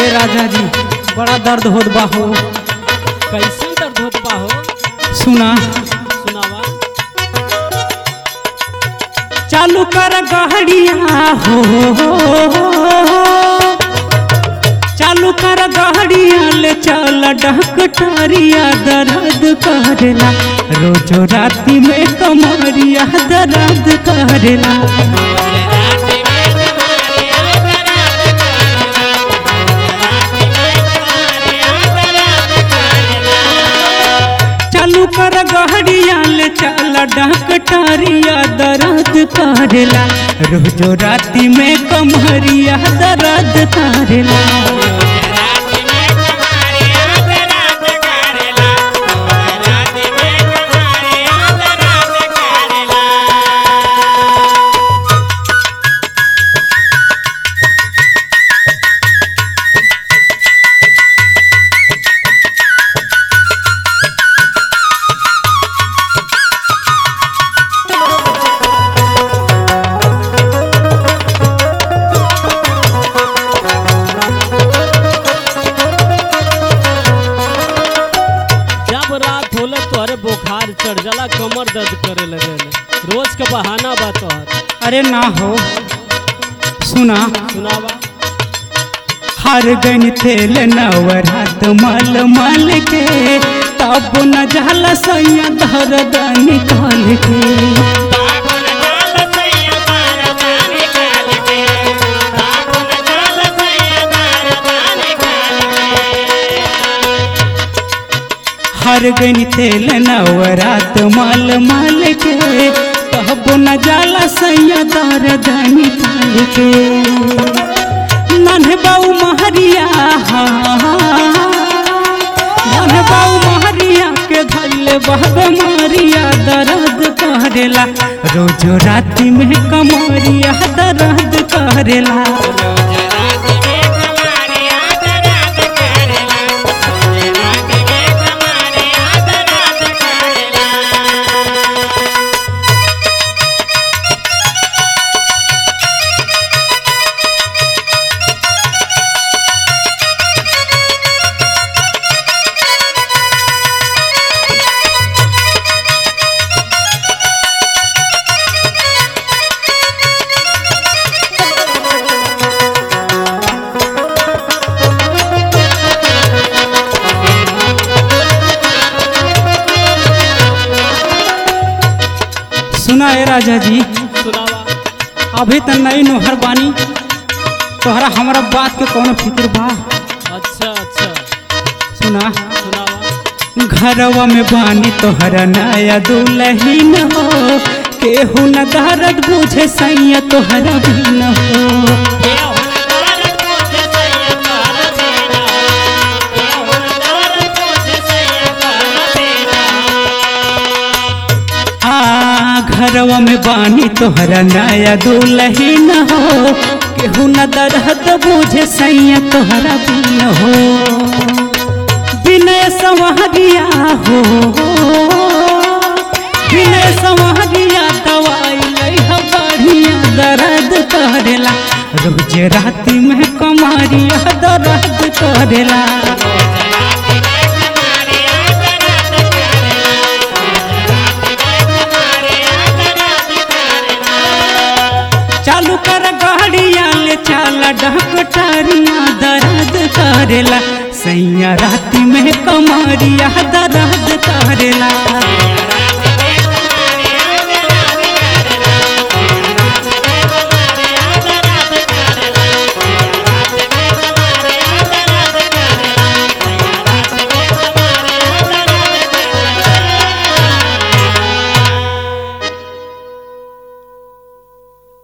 राजा जी बड़ा दर्द होत बा हो कैसे दर्द होत बा हो सुना सुनावा चालू कर गाड़िया हो चालू कर गाड़िया ले चल डकटरिया दर्द करेला रोजो राती में कमरिया दर्द करेला चालू कर गाड़िया ले चल डकटरिया दर्द करेला रोजो राती में कमरिया दर्द करेला जब रात होला तोहरे बुखार चढ़ जाला कमर दर्द करे लगे रोज के बहाना बा तोहर अरे ना हो सुना सुनावा हर गन तेल नवरात मल मल के तब न जाला सैया दर्द निकाल के हर गन तेल नवरात मल मल के तब न जाला सैया दर्द निकाल के नन्हे बाऊ महरिया नन्हे बाऊ महरिया के धैले बहब मारिया दर्द करेला रोज राति में कमरिया दर्द करेला सुना है राजा जी सुनावा अभी तक नई नोहर बानी तोहरा हमारा बात के कौनो फिक्र बा अच्छा अच्छा सुना सुनावा घरवा में बानी तोहरा नया दुलहीन हो केहू न दर्द बुझे सैया तोहरा भी न हो आ घरवा में बानी तोहरा नया दुलहीन हो केहू न दर्द बुझे सैया तोहरा भी न हो विनय संवहरिया हो विनय संवहरिया दवाई लइह बढ़िया दर्द करेला रोज राति में कमरिया दर्द करेला चालू कर गाड़िया ले चल डकटरिया दर्द करेला सैया राति में कमरिया दर्द करेला